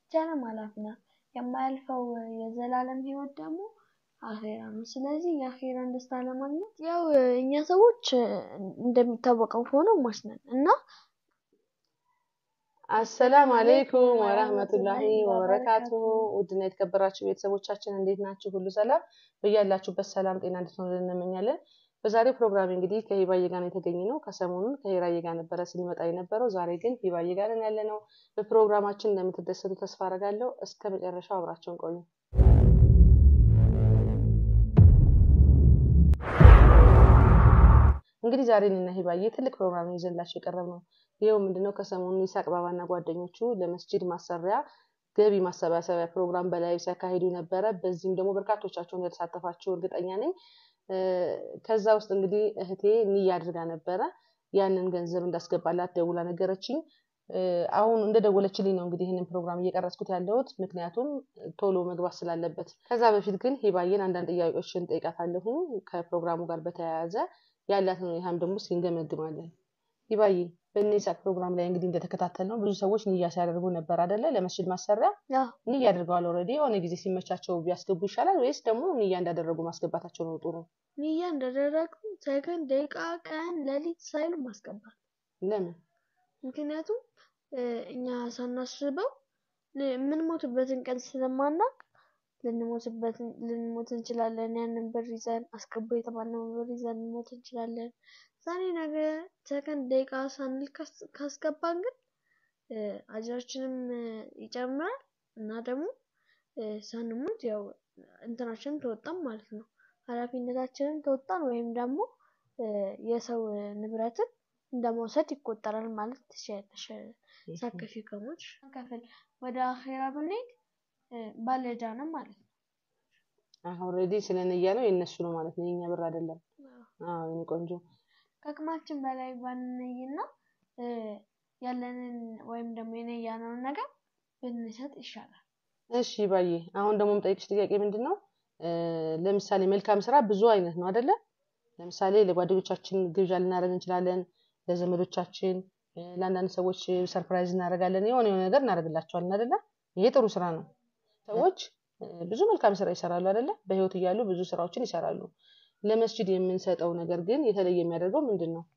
ብቻንም አላፊ ናት። የማያልፈው የዘላለም ህይወት ደግሞ አኼራ ነው። ስለዚህ የአኼራን ደስታ ለማግኘት ያው እኛ ሰዎች እንደሚታወቀው ሆኖ ሟች ነን እና አሰላም አሌይኩም ወረህመቱላሂ ወበረካቱሁ። ውድና የተከበራችሁ ቤተሰቦቻችን እንዴት ናችሁ? ሁሉ ሰላም በያላችሁበት ሰላም ጤና እንድትሆኑልን እንመኛለን። በዛሬው ፕሮግራም እንግዲህ ከሂባዬ ጋር ነው የተገኘ ነው። ከሰሞኑን ከሂራዬ ጋር ነበረ ስንመጣ የነበረው። ዛሬ ግን ሂባዬ ጋር ነን ያለ ነው። በፕሮግራማችን እንደምትደሰቱ ተስፋ አደርጋለሁ። እስከ መጨረሻው አብራቸውን ቆዩ። እንግዲህ ዛሬ እኔና ሂባዬ ትልቅ ፕሮግራም ይዘንላችሁ የቀረብ ነው። ይኸው ምንድነው ከሰሞኑ ይሳቅ ባባና ጓደኞቹ ለመስጂድ ማሰሪያ ገቢ ማሰባሰቢያ ፕሮግራም በላይቭ ሲያካሂዱ ነበረ። በዚህም ደግሞ በርካቶቻቸው እንደተሳተፋችሁ እርግጠኛ ነኝ። ከዛ ውስጥ እንግዲህ እህቴ ንያ አድርጋ ነበረ ያንን ገንዘብ እንዳስገባላት ደውላ ነገረችኝ። አሁን እንደደወለችልኝ ነው እንግዲህ ይህንን ፕሮግራም እየቀረጽኩት ያለሁት ምክንያቱም ቶሎ መግባት ስላለበት። ከዛ በፊት ግን ሂባዬን አንዳንድ ጥያቄዎችን ጠይቃታለሁ ከፕሮግራሙ ጋር በተያያዘ ያላትን ሁኔታም ደግሞ እስኪ እንገመግማለን። ሂባዬ በኢሳቅ ፕሮግራም ላይ እንግዲህ እንደተከታተል ነው ብዙ ሰዎች ንያ ሲያደርጉ ነበር አደለ? ለመስጅድ ማሰሪያ ንያ አድርገዋል። ኦልሬዲ የሆነ ጊዜ ሲመቻቸው ቢያስገቡ ይሻላል ወይስ ደግሞ ንያ እንዳደረጉ ማስገባታቸው ነው ጥሩ? ንያ እንዳደረጉ ሰከንድ፣ ደቂቃ፣ ቀን፣ ሌሊት ሳይሉ ማስገባት። ለምን? ምክንያቱም እኛ ሳናስበው የምንሞትበትን ቀን ስለማናቅ ልንሞት እንችላለን። ያንን ብር ይዘን አስገቡ የተባለውን ብር ይዘን ልንሞት እንችላለን። ዛሬ ነገ ሰከንድ ደቂቃ ሳንል ካስገባን ግን አጅራችንም ይጨምራል እና ደግሞ ሳንሞት ያው እንትናችንን ተወጣን ማለት ነው። ኃላፊነታችንን ተወጣን ወይም ደግሞ የሰው ንብረትን እንደመውሰድ ይቆጠራል ማለት ትችያለሽ። ሳከፊ ከሞች ከፍል ወደ አኼራ ብንሄድ ባለዕዳ ነው ማለት ነው። ኦልሬዲ ስለ ንያ ነው የእነሱ ነው ማለት ነው፣ የኛ ብር አይደለም። አዎ የኔ ቆንጆ ከአቅማችን በላይ ባንነይና ያለንን ወይም ደግሞ የነያነውን ነገር ብንሰጥ ይሻላል። እሺ ባዬ፣ አሁን ደግሞ የምጠይቅሽ ጥያቄ ምንድን ነው? ለምሳሌ መልካም ስራ ብዙ አይነት ነው አይደለ? ለምሳሌ ለጓደኞቻችን ግብዣ ልናደርግ እንችላለን፣ ለዘመዶቻችን፣ ለአንዳንድ ሰዎች ሰርፕራይዝ እናደርጋለን፣ የሆነ የሆነ ነገር እናደርግላቸዋለን አይደለ? ይሄ ጥሩ ስራ ነው። ሰዎች ብዙ መልካም ስራ ይሰራሉ አይደለ? በህይወት እያሉ ብዙ ስራዎችን ይሰራሉ። ለመስጂድ የምንሰጠው ነገር ግን የተለየ የሚያደርገው ምንድን ነው?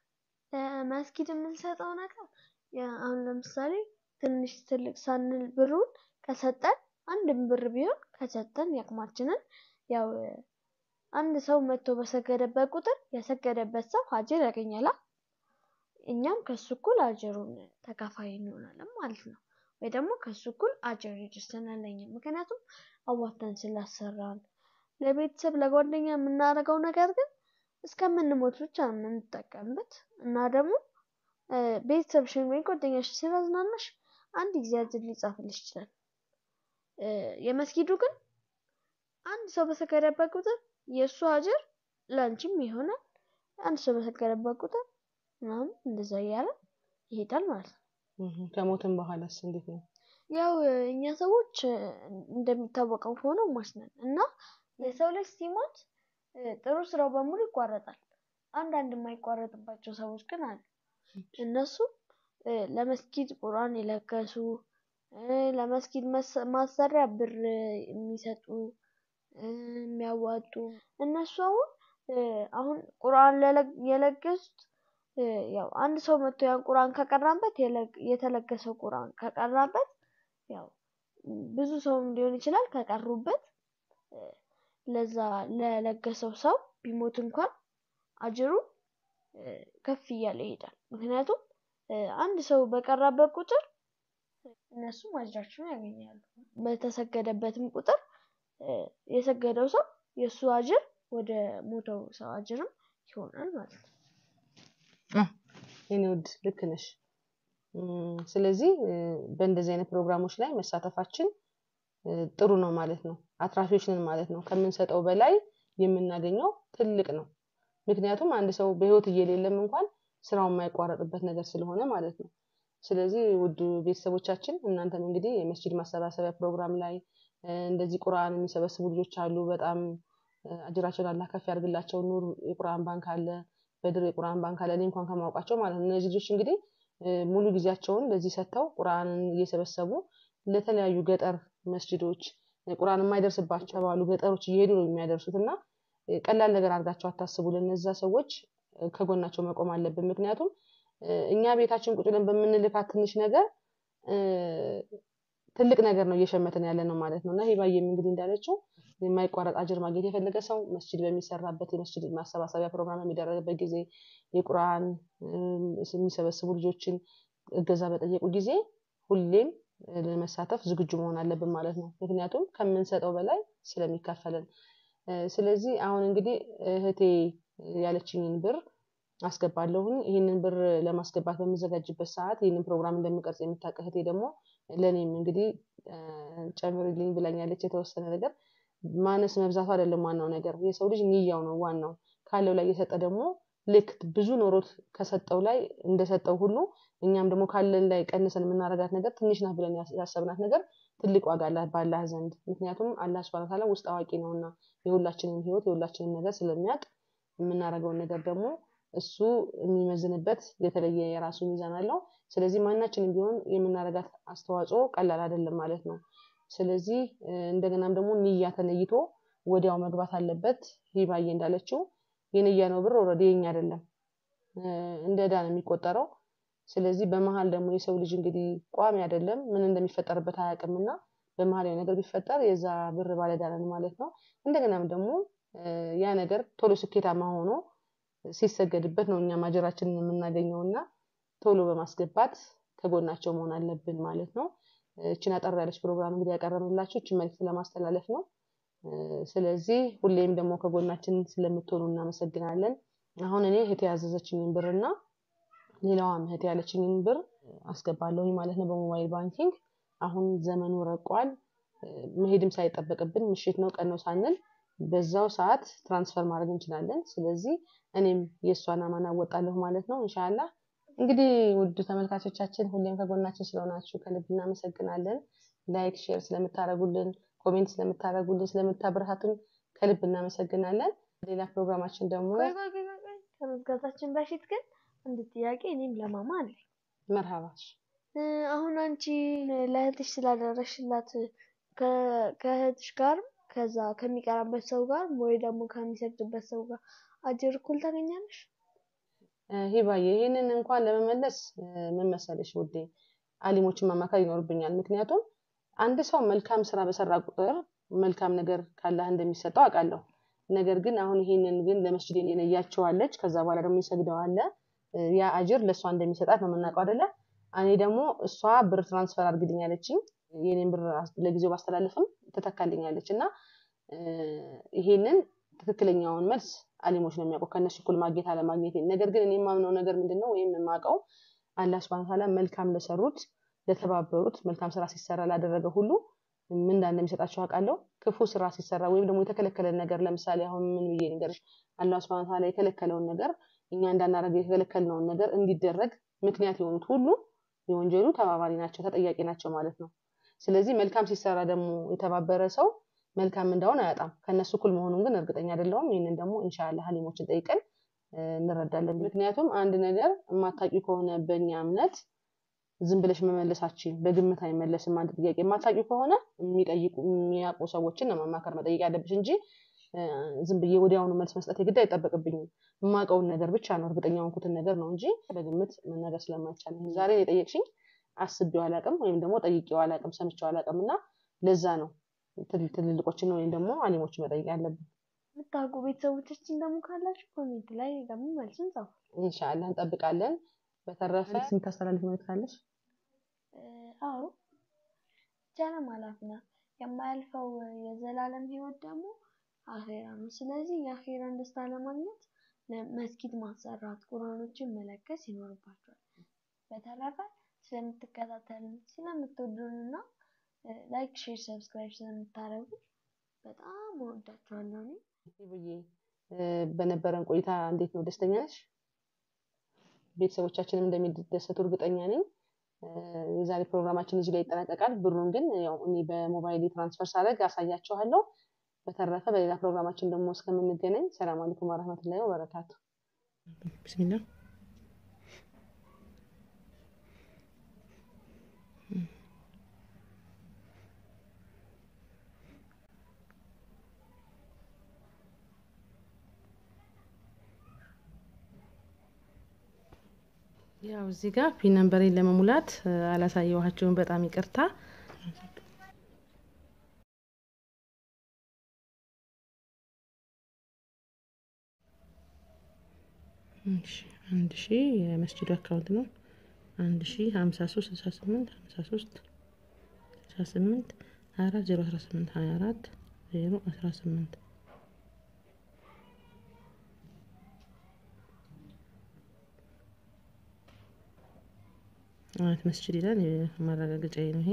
መስጊድ የምንሰጠው ነገር አሁን ለምሳሌ ትንሽ ትልቅ ሳንል ብሩን ከሰጠን አንድም ብር ቢሆን ከሰጠን ያቅማችንን ያው አንድ ሰው መጥቶ በሰገደበት ቁጥር የሰገደበት ሰው ሀጅር ያገኛላ። እኛም ከሱ እኩል አጅሩን ተካፋይ እንሆናለን ማለት ነው። ወይ ደግሞ ከሱ እኩል አጅር ይደርሰናል ለኛ። ምክንያቱም አዋተን ስላሰራን ለቤተሰብ ለጓደኛ የምናደርገው ነገር ግን እስከምንሞት ብቻ ነው የምንጠቀምበት እና ደግሞ ቤተሰብሽን ወይ ጓደኛሽ ስላዝናናሽ አንድ ጊዜ አጅር ሊጻፍልሽ ይችላል። የመስጊዱ ግን አንድ ሰው በሰገደበት ቁጥር የእሱ አጅር ለአንቺም ይሆናል። አንድ ሰው በሰገደበት ቁጥር ምናምን እንደዛ እያለ ይሄዳል ማለት ነው። ከሞትም በኋላስ እንዴት ነው? ያው እኛ ሰዎች እንደሚታወቀው ሆኖ ሟች ነን እና የሰው ልጅ ሲሞት ጥሩ ስራው በሙሉ ይቋረጣል። አንዳንድ የማይቋረጥባቸው ሰዎች ግን አሉ። እነሱ ለመስጊድ ቁርአን የለገሱ፣ ለመስጊድ ማሰሪያ ብር የሚሰጡ፣ የሚያዋጡ እነሱ አሁን አሁን ቁርአን የለገሱት ያው አንድ ሰው መጥቶ ያን ቁርአን ከቀራበት የተለገሰው ቁርአን ከቀራበት ያው ብዙ ሰውም ሊሆን ይችላል ከቀሩበት ለዛ ለለገሰው ሰው ቢሞት እንኳን አጅሩ ከፍ እያለ ይሄዳል። ምክንያቱም አንድ ሰው በቀራበት ቁጥር እነሱም አጅራቸውን ያገኛሉ። በተሰገደበትም ቁጥር የሰገደው ሰው የእሱ አጅር ወደ ሞተው ሰው አጅርም ይሆናል ማለት ነው። የኔ ውድ ልክ ነሽ። ስለዚህ በእንደዚህ አይነት ፕሮግራሞች ላይ መሳተፋችን ጥሩ ነው ማለት ነው። አትራፊዎች ነን ማለት ነው። ከምንሰጠው በላይ የምናገኘው ትልቅ ነው። ምክንያቱም አንድ ሰው በህይወት እየሌለም እንኳን ስራው የማይቋረጥበት ነገር ስለሆነ ማለት ነው። ስለዚህ ውድ ቤተሰቦቻችን እናንተም እንግዲህ የመስጂድ ማሰባሰቢያ ፕሮግራም ላይ እንደዚህ ቁርአን የሚሰበስቡ ልጆች አሉ። በጣም አጅራቸውን አላህ ከፍ ያድርግላቸው። ኑር የቁርአን ባንክ አለ፣ በድር የቁርአን ባንክ አለ። እኔ እንኳን ከማውቃቸው ማለት ነው። እነዚህ ልጆች እንግዲህ ሙሉ ጊዜያቸውን ለዚህ ሰጥተው ቁርአንን እየሰበሰቡ ለተለያዩ ገጠር መስጅዶች ቁርአን የማይደርስባቸው ባሉ ገጠሮች እየሄዱ ነው የሚያደርሱት እና ቀላል ነገር አድርጋቸው አታስቡ። ለነዛ ሰዎች ከጎናቸው መቆም አለብን። ምክንያቱም እኛ ቤታችን ቁጭ ብለን በምንልካት ትንሽ ነገር ትልቅ ነገር ነው እየሸመትን ያለ ነው ማለት ነው እና ሂባዬም እንግዲህ እንዳለችው የማይቋረጥ አጅር ማግኘት የፈለገ ሰው መስጅድ በሚሰራበት የመስጅድ ማሰባሰቢያ ፕሮግራም የሚደረግበት ጊዜ የቁርአን የሚሰበስቡ ልጆችን እገዛ በጠየቁ ጊዜ ሁሌም ለመሳተፍ ዝግጁ መሆን አለብን ማለት ነው። ምክንያቱም ከምንሰጠው በላይ ስለሚካፈለን። ስለዚህ አሁን እንግዲህ እህቴ ያለችኝን ብር አስገባለሁኝ። ይህንን ብር ለማስገባት በምዘጋጅበት ሰዓት ይህንን ፕሮግራም እንደምቀርጽ የምታውቅ እህቴ ደግሞ ለእኔም እንግዲህ ጨምርልኝ ብላኛለች። የተወሰነ ነገር ማነስ መብዛቱ አይደለም ዋናው ነገር፣ የሰው ልጅ ንያው ነው ዋናው። ካለው ላይ የሰጠ ደግሞ ልክ ብዙ ኖሮት ከሰጠው ላይ እንደሰጠው ሁሉ እኛም ደግሞ ካለን ላይ ቀንሰን የምናረጋት ነገር ትንሽ ናት ብለን ያሰብናት ነገር ትልቅ ዋጋ አላት በአላህ ዘንድ። ምክንያቱም አላህ ሱብሃነሁ ወተዓላ ውስጥ አዋቂ ነውና የሁላችንን ህይወት የሁላችንን ነገር ስለሚያውቅ የምናደርገውን ነገር ደግሞ እሱ የሚመዝንበት የተለየ የራሱ ሚዛን አለው። ስለዚህ ማናችንም ቢሆን የምናደርጋት አስተዋጽኦ ቀላል አይደለም ማለት ነው። ስለዚህ እንደገናም ደግሞ ንያ ተነይቶ ወዲያው መግባት አለበት። ሂባዬ እንዳለችው የንያ ነው ብር ኦልሬዲ የኛ አይደለም፣ እንደ ዕዳ ነው የሚቆጠረው። ስለዚህ በመሀል ደግሞ የሰው ልጅ እንግዲህ ቋሚ አይደለም፣ ምን እንደሚፈጠርበት አያውቅምና በመሀል የሆነ ነገር ቢፈጠር የዛ ብር ባለዕዳ ነን ማለት ነው። እንደገናም ደግሞ ያ ነገር ቶሎ ስኬታማ ሆኖ ሲሰገድበት ነው እኛም አጀራችንን የምናገኘው እና ቶሎ በማስገባት ከጎናቸው መሆን አለብን ማለት ነው። እችን አጠር ያለች ፕሮግራም እንግዲህ ያቀረብንላችሁ እችን መልዕክት ለማስተላለፍ ነው። ስለዚህ ሁሌም ደግሞ ከጎናችን ስለምትሆኑ እናመሰግናለን። አሁን እኔ እህቴ ያዘዘችኝን ብር እና ሌላዋም እህቴ ያለችኝን ብር አስገባለሁኝ ማለት ነው በሞባይል ባንኪንግ። አሁን ዘመኑ ረቋል። መሄድም ሳይጠበቅብን ምሽት ነው ቀን ነው ሳንል በዛው ሰዓት ትራንስፈር ማድረግ እንችላለን። ስለዚህ እኔም የእሷን አማና እወጣለሁ ማለት ነው ኢንሻአላህ። እንግዲህ ውድ ተመልካቾቻችን ሁሌም ከጎናችን ስለሆናችሁ ከልብ እናመሰግናለን። ላይክ፣ ሼር ስለምታደርጉልን፣ ኮሜንት ስለምታደርጉልን፣ ስለምታበረታቱን ከልብ እናመሰግናለን። ሌላ ፕሮግራማችን ደግሞ ቆይ ቆይ ቆይ ቆይ ከመዝጋታችን በፊት ግን አንድ ጥያቄ እኔም ለማማ አለኝ። መርሃባሽ አሁን አንቺ ለእህትሽ ስላደረሽላት ከእህትሽ ጋር ከዛ ከሚቀራበት ሰው ጋር ወይ ደግሞ ከሚሰግድበት ሰው ጋር አጅር እኩል ታገኛለሽ? ሂባዬ ይህንን እንኳን ለመመለስ ምን መሰለሽ ውዴ አሊሞችን ማማከር ይኖርብኛል። ምክንያቱም አንድ ሰው መልካም ስራ በሰራ ቁጥር መልካም ነገር ካላህ እንደሚሰጠው አውቃለሁ። ነገር ግን አሁን ይሄንን ግን ለመስጂድ የነያቸዋለች ከዛ በኋላ ደግሞ ይሰግደው አለ ያ አጅር ለእሷ እንደሚሰጣት ነው የምናውቀው አይደለ? እኔ ደግሞ እሷ ብር ትራንስፈር አድርግልኝ ያለችኝ የኔን ብር ለጊዜው ባስተላልፍም ትተካልኛለች እና ይሄንን ትክክለኛውን መልስ አሊሞች ነው የሚያውቀው ከእነሱ እኩል ማግኘት አለማግኘት። ነገር ግን እኔ የማምነው ነገር ምንድን ነው ወይም የማውቀው አላህ ሱብሃነሁ ወተዓላ መልካም ለሰሩት ለተባበሩት መልካም ስራ ሲሰራ ላደረገ ሁሉ ምን እንደሚሰጣቸው አውቃለሁ። ክፉ ስራ ሲሰራ ወይም ደግሞ የተከለከለን ነገር ለምሳሌ አሁን ምን ብዬ ንገርሽ፣ አላህ ሱብሃነሁ ወተዓላ የከለከለውን ነገር እኛ እንዳናደርግ የተከለከልነውን ነገር እንዲደረግ ምክንያት የሆኑት ሁሉ የወንጀሉ ተባባሪ ናቸው፣ ተጠያቂ ናቸው ማለት ነው። ስለዚህ መልካም ሲሰራ ደግሞ የተባበረ ሰው መልካም እንዳውን አያጣም። ከነሱ እኩል መሆኑን ግን እርግጠኛ አይደለሁም። ይህንን ደግሞ ኢንሻአላህ ሀሊሞችን ጠይቀን እንረዳለን። ምክንያቱም አንድ ነገር የማታውቂ ከሆነ በእኛ እምነት ዝም ብለሽ መመለሳችን በግምት አይመለስም። አንድ ጥያቄ የማታውቂ ከሆነ የሚጠይቁ የሚያውቁ ሰዎችን ነው ማማከር መጠየቅ ያለብሽ እንጂ ዝም ብዬ ወዲያውኑ መልስ መስጠት የግድ አይጠበቅብኝም። የማውቀውን ነገር ብቻ ነው እርግጠኛ የሆንኩትን ነገር ነው እንጂ በግምት መናገር ስለማይቻል ዛሬ የጠየቅሽኝ አስቤው አላውቅም ወይም ደግሞ ጠይቄው አላውቅም ሰምቼው አላውቅም እና ለዛ ነው ትልልቆችን ወይም ደግሞ አሊሞችን መጠየቅ ያለብን። የምታውቁ ቤተሰቦቻችን ደግሞ ካላችሁ ኮሜንት ላይ ደግሞ መልሱን ጻፉ። ኢንሻአላህ እንጠብቃለን። በተረፈ የምታስተላልፍ መልዕክት አለሽ? አዎ ጀነም ኃላፊ ናት። የማያልፈው የዘላለም ህይወት ደግሞ አኼራ ነው። ስለዚህ የአኼራን ደስታ ለማግኘት መስጊድ ማሰራት፣ ቁርአኖችን መለገስ ይኖርባቸዋል። በተረፈ ስለምትከታተሉን ስለምትወዱንና ላይክ፣ ሼር፣ ሰብስክራይብ ስለምታደርጉ በጣም እወዳችኋለሁ። እኔ ብዬ በነበረን ቆይታ እንዴት ነው? ደስተኛ ነሽ? ቤተሰቦቻችንም እንደሚደሰቱ እርግጠኛ ነኝ። የዛሬ ፕሮግራማችን እዚህ ላይ ይጠናቀቃል። ብሩን ግን ያው እኔ በሞባይል ትራንስፈር ሳደርግ አሳያችኋለሁ። በተረፈ በሌላ ፕሮግራማችን ደግሞ እስከምንገናኝ ሰላም አለይኩም ወረህመቱላሂ ወበረካቱ። ቢስሚላ ያው እዚህ ጋር ፒን ነምበሬን ለመሙላት አላሳየኋቸውም። በጣም ይቅርታ። አንድ ሺ የመስጅዱ አካውንት ነው። አንድ ሺ ሀምሳ ሶስት ስልሳ ስምንት ሀምሳ ሶስት ስልሳ ስምንት ሀያ አራት ዜሮ አስራ ስምንት ሀያ አራት ዜሮ አስራ ስምንት አያት መስጅድ ይላል። ማረጋገጫዬ ነው ይሄ።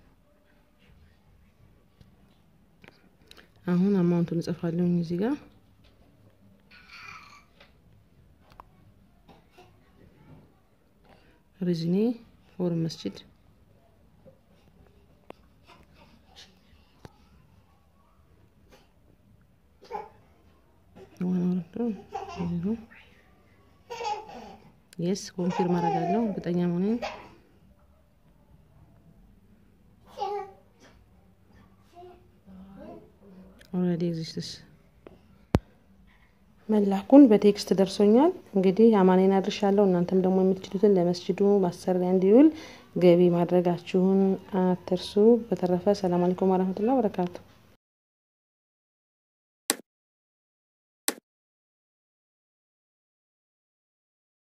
አሁን አማውንቱን እጽፋለሁኝ እዚህ ጋር ሪዝኔ ፎርም መስጅድ የስ ኮንፊርም አደርጋለሁ እርግጠኛ መሆኔን ኦልሬዲ ኤግዚስትስ መላኩን በቴክስት ደርሶኛል። እንግዲህ አማኔን አድርሻለሁ። እናንተም ደግሞ የምትችሉትን ለመስጅዱ ማሰሪያ እንዲውል ገቢ ማድረጋችሁን አትርሱ። በተረፈ ሰላም አለይኩም ወረህመቱላሂ ወበረካቱ።